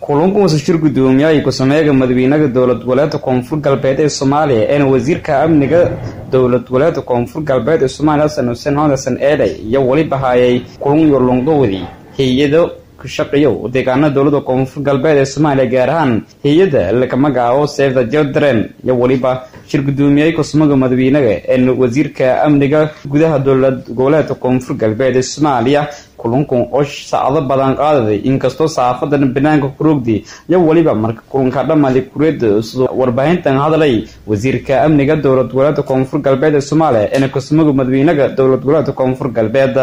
kulanku wasashir guddoomiyaha ku-sameega madaxweynaha dowlad goboleedka koonfur galbeed ee soomaaliya eena wasiirka amniga dowlad goboleedka koonfur galbeed ee soomaaliya xasan xuseen xasan eedhay iyo weliba hayay kulan iyo longdowdi hay-ado ka shaqeeyo deegaanada dowlada koonfur galbeed ee soomaaliya gaar ahaan hay-ada laga magacaabo save the children iyo weliba shir guddoomiyaha ku-sameega madaxweynaha een wasiirka amniga gudaha dowlad goboleedka koonfur galbeed ee soomaaliya kulankan oo saacado badan qaadaday inkastoo saafadan banaanka kuroogdi iyo weliba marka kulanka dhamaaday kureeda sidoo warbaahintan hadlay wasiirka amniga dowlad goboleedka koonfur galbeed ee soomaaliya eena ku-sameega madaxweynaha dowlad goboleedka koonfur galbeed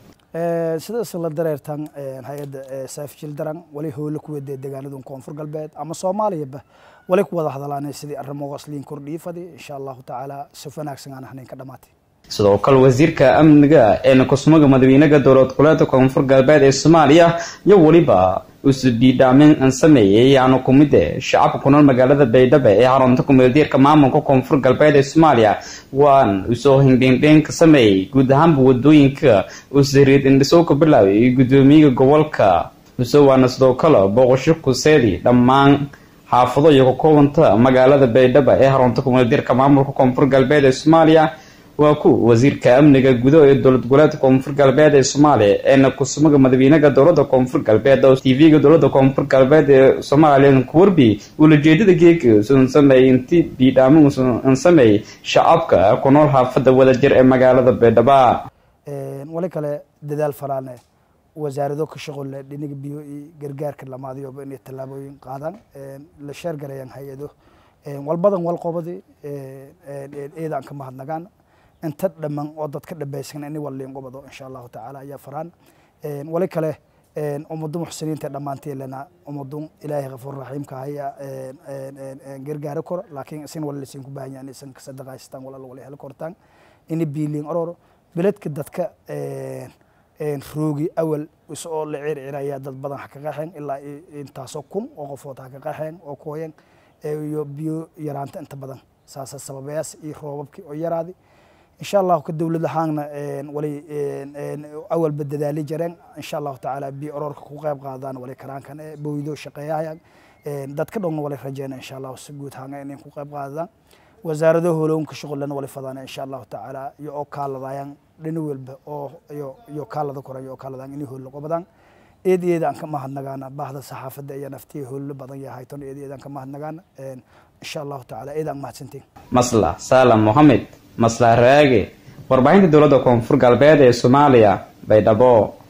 sida isla dareertan hay-adda saafjil daran wali howlo ku wada deegaanadun koonfur galbeed ama soomaaliyaba wali ku wada hadalaanay sidii arrimogaas liin kordhii fadi insha allahu tacaala si wanaagsan aan ahnayn ka dhamaatay sidoo kale wasiirka amniga eena ku-sameega madaxweynaha dowlad goboleedka koonfur galbeed ee soomaaliya iyo weliba usbiidhaamin an sameeyey yaanu kumide shacabka ku nool magaalada baydhabo ee xarunta kumeeldiirka maamulka koonfur galbeed ee soomaaliya waan usoo hindhindhin ka sameeyey guud ahaanba wadooyinka usariid indhisow ka bilaabay guddoomiyaha gobolka use waana sidoo kale booqasho kuseedi dhammaan xaafado iyo ka koobanta magaalada baydhabo ee xarunta kumeeldiirka maamulka koonfur galbeed ee soomaaliya waa ku wasiirka amniga gudaha ee dowlad goboleedka koonfur galbeed ee soomaaliya eena ku-sameega madaxweynaha dowlada koonfur galbeed oo tv-ga dowlada koonfur galbeed ee soomaaliya kuwarbi ulajeedada geega usan sameeyey inti biidhaamin usan sameeyey shacabka ku nool xaafada wadajir ee magaalada baydhaba wali kale dadaal falaane wasaarado ka shaqole dhinaga biyo iyo gargaarka lamaadiyoba inay tallaabooyin qaadaan la sheergareeyaan hay-ado walbadan walqobadi eedaan ka mahadnagaan inta dhaman oo dadka dhabaysan ini waliin qobado insha allahu tacaala ayaa faraan wali kale ummadu muxsiniinta dhammaantii lena ummadu ilaahay kafuur raxiimka haya gargaari kor laakiin isin wala lasiin ku baahan yahan isan kasadaqaystaan wala wala heli kortaan ini biiliin ororo beledka dadka roogi awal is oo la circiraya dad badan ha ka qaxeen ilaa intaasoo kun oo qofood ha ka qaxeen oo kooyeen iyo biyo yaraanta inta badan saasa sababayaas iyo roobabkii oo yaraadi insha allahu ka dowlad ahaanna wali awalba dadaali jareen insha allahu tacaala biyo oroorka ku qayb qaadaan wali karaankan bowdo shaqeeyahayaan dadka dhowna wali rajeyna insha allahu si guud ahaan inay ku qayb qaadaan wasaarado holownka shuqulana wali fadaan insha allahu tacaala iyo oo kaaladayaan dhina walba oo iyo iyo kaalada koran iyo oo kaaladaan inay holo qobadaan eed eeda aan ka mahadnagaana baahda saxaafadda iyo naftiya holo badan yahay ton eed eedaan ka mahadnagaana insha allahu tacaala eed aan mahadsantiin masla saalam mohamed masla raage warbaahinta dowladda koonfur galbeed ee soomaaliya baydhabo